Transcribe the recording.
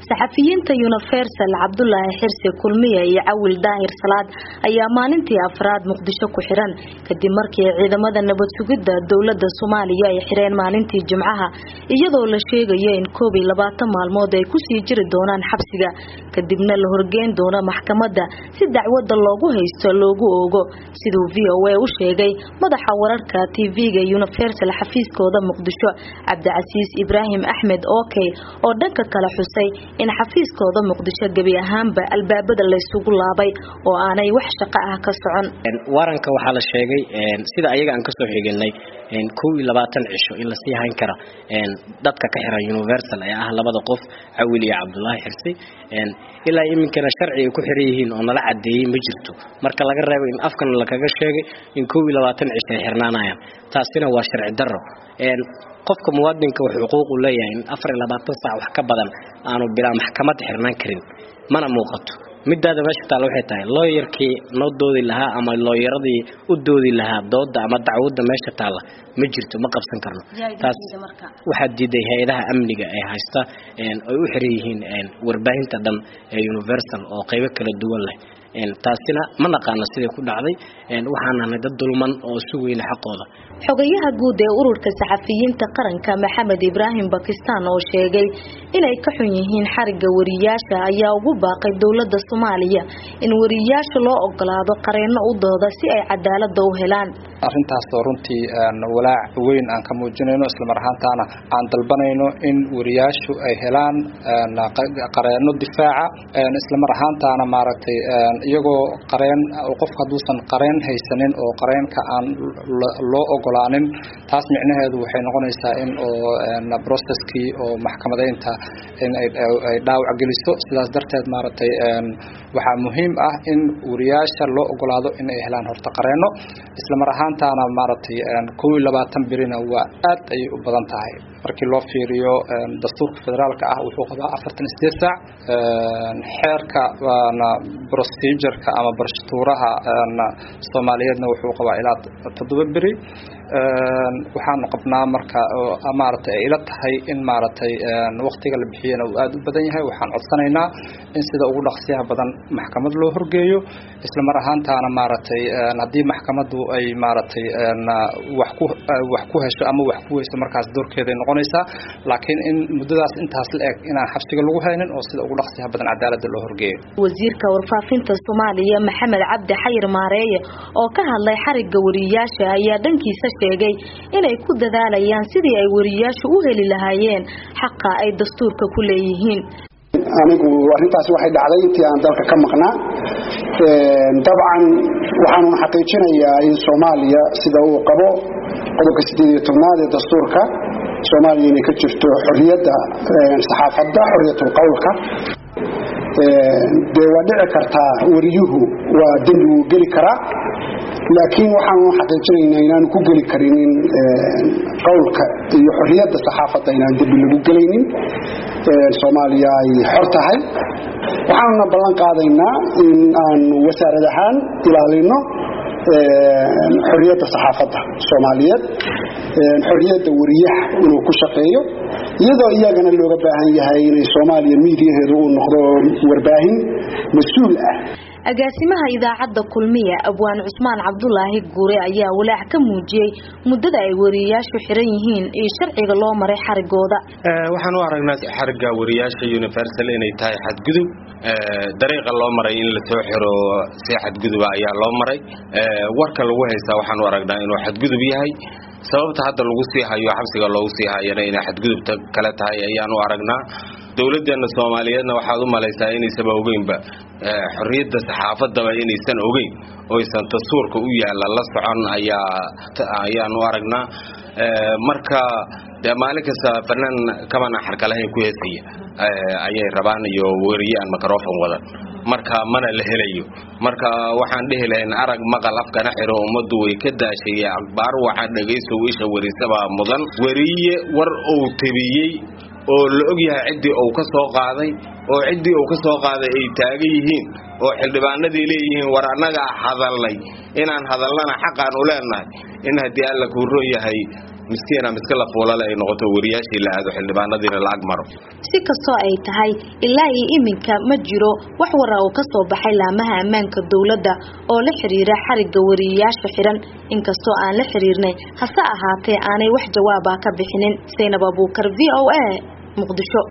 saxafiyiinta universal cabdulaahi xirsi kulmiye iyo cawil daahir salaad ayaa maalintii afraad muqdisho ku xiran kadib markii ciidamada nabad sugidda dowlada soomaaliya ay xireen maalintii jimcaha iyadoo la sheegayo in koob iyo labaatan maalmood ay kusii jiri doonaan xabsiga kadibna la horgeyn doono maxkamadda si dacwada loogu haysto loogu oogo siduu v o a u sheegay madaxa wararka tv-ga universal xafiiskooda muqdisho cabdicasiis ibraahim axmed okey oo dhanka kale xusay in xafiiskooda muqdisho gebi ahaanba albaabada laysugu laabay oo aanay wax shaqo ah ka socon waranka waxaa la sheegay sida ayaga aan kasoo xiginay kow iyo labaatan cisho in lasii hayn kara dadka ka xiran universal ee ah labada qof cawil iyo cabdulaahi xirsi ilaa iminkana sharci ay ku xiran yihiin oo nala cadeeyey ma jirto marka laga reebo in afkan lakaga sheegay in kow iyo labaatan cisho ay xirnaanayaan taasina waa sharci daro qofka muwaadinka wuxuu xuquuqu leeyahay in afar iyo labaatan saac wax ka badan aanu bilaa maxkamad xirnaan karin mana muuqato midaada meesha taalla waxay tahay looyarkii noo doodi lahaa ama looyaradii u doodi lahaa dooda ama dacwadda meesha taalla ma jirto ma qabsan karno taas waxaa diiday hay-adaha amniga ee haysta ay u xiran yihiin warbaahinta dhan ee universal oo qaybo kala duwan leh taasina ma naqaano siday ku dhacday waxaan nahnay dad dulman oo sugayna xaqooda xogayaha guud ee ururka saxafiyiinta qaranka maxamed ibraahim bakistan oo sheegay inay ka xun yihiin xariga wariyaasha ayaa ugu baaqay dowlada soomaaliya in wariyaasha loo ogolaado qareeno u dooda si ay cadaalada u helaan arrintaasoo runtii walaac weyn aan ka muujinayno islamar ahaantaana aan dalbanayno in wariyaashu ay helaan qareeno difaaca islamar ahaantaana maaragtay iyagoo qareen qofka hadduusan qareen haysanin oo qareenka aan loo ogolaanin taas micnaheedu waxay noqonaysaa in oo processkii oo maxkamadeynta in ay dhaawac geliso sidaas darteed maaragtay waxaa muhiim ah in wariyaasha loo ogolaado in ay helaan horta qareeno islamar ahaantaana maaragtay kow iyo labaatan birina waa aad ayay u badan tahay markii loo fiiriyo dastuurka federaalka ah wuxuu qabaa afartan sideed saac xeerka procedureka ama barshatuuraha soomaaliyeedna wuxuu qabaa ilaa toddoba beri waxaanu qabnaa marka maaragtay ay ila tahay in maaragtay waqtiga la bixiyana uu aada u badan yahay waxaan codsanaynaa in sida ugu dhaqsiyaha badan maxkamad loo horgeeyo isla mar ahaantaana maaragtay haddii maxkamaddu ay maaragtay wax ku wax ku hesho ama wax ku weyso markaas doorkeeday noqonaysaa laakiin in muddadaas intaas la eg inaan xabsiga lagu haynin oo sida ugu dhaqsiyaha badan cadaaladda loo horgeeyo wasiirka warfaafinta soomaaliya maxamed cabdi xayir maareeye oo ka hadlay xariga wariyaasha ayaa dhankiisa sheegay inay ku dadaalayaan sidii ay wariyaashu u heli lahaayeen xaqa ay dastuurka ku leeyihiin anigu arrintaasi waxay dhacday intii aan dalka ka maqnaa dabcan waxaanun xaqiijinayaa in soomaaliya sida uu qabo qodobka sideed iyo tobnaad ee dastuurka soomaaliya inay ka jirto xorriyadda saxaafadda xorriyatul qowlka dee waa dhici kartaa wariyuhu waa dembi wuu geli karaa laakiin waxaanu xaqiijinaynaa inaanu ku geli karinin qowlka iyo xorriyadda saxaafadda inaan dembi lagu gelaynin soomaaliya ay xor tahay waxaanuna ballan qaadaynaa in aanu wasaarad ahaan ilaalino xorriyadda saxaafadda soomaaliyeed xorriyadda wariyaha inuu ku shaqeeyo iyadoo iyagana looga baahan yahay inay soomaaliya miidiyaheedu uu noqdo warbaahin mas-uul ah agaasimaha idaacadda kulmiya abwaan cusmaan cabdulaahi guure ayaa walaac ka muujiyey muddada ay wariyayaashu xiran yihiin iyo sharciga loo maray xarigooda waxaan u aragnaa xariga wariyaasha universal inay tahay xadgudub dariiqa loo maray in lasoo xiro si xadguduba ayaa loo maray warka lagu haystaa waxaan u aragnaa inuu xadgudub yahay sababta hadda lagu sii hayo xabsiga loogu sii hayana inay xadgudubta kale tahay ayaan u aragnaa dowladeena soomaaliyeedna waxaad u malaysaa inaysaba ogeynba xorriyadda saxaafadaba inaysan ogeyn oysan dastuurka u yaalla la socon ayaa ayaan u aragnaa marka dee maalin kasta fanaan kabana xarkalahayn ku heesaya ayay rabaan iyo weriye aan microfon wadan marka mana la helayo marka waxaan dhihi lahayn arag maqal afkana xiro ummaddu way ka daashay akbaar waxa dhegaysow isha warisabaa mudan weriye war uu tabiyey oo la og yahay ciddii uu ka soo qaaday oo ciddii uu ka soo qaaday ay taagan yihiin oo xildhibaanadii leeyihiin war annagaa hadalnay inaan hadalnana xaqaan u leenahay in haddii alla kuu ron yahay miskiina miska la fuulale ay noqoto wariyaashii la aado xildhibaanadiina la ag maro si kastoo ay tahay ilaa iyo iminka ma jiro wax wara oo kasoo baxay laamaha ammaanka dowladda oo la xiriira xarigga wariyayaasha xiran inkastoo aan la xiriirnay hase ahaatee aanay wax jawaaba ka bixinin saynab abuukar v o a muqdisho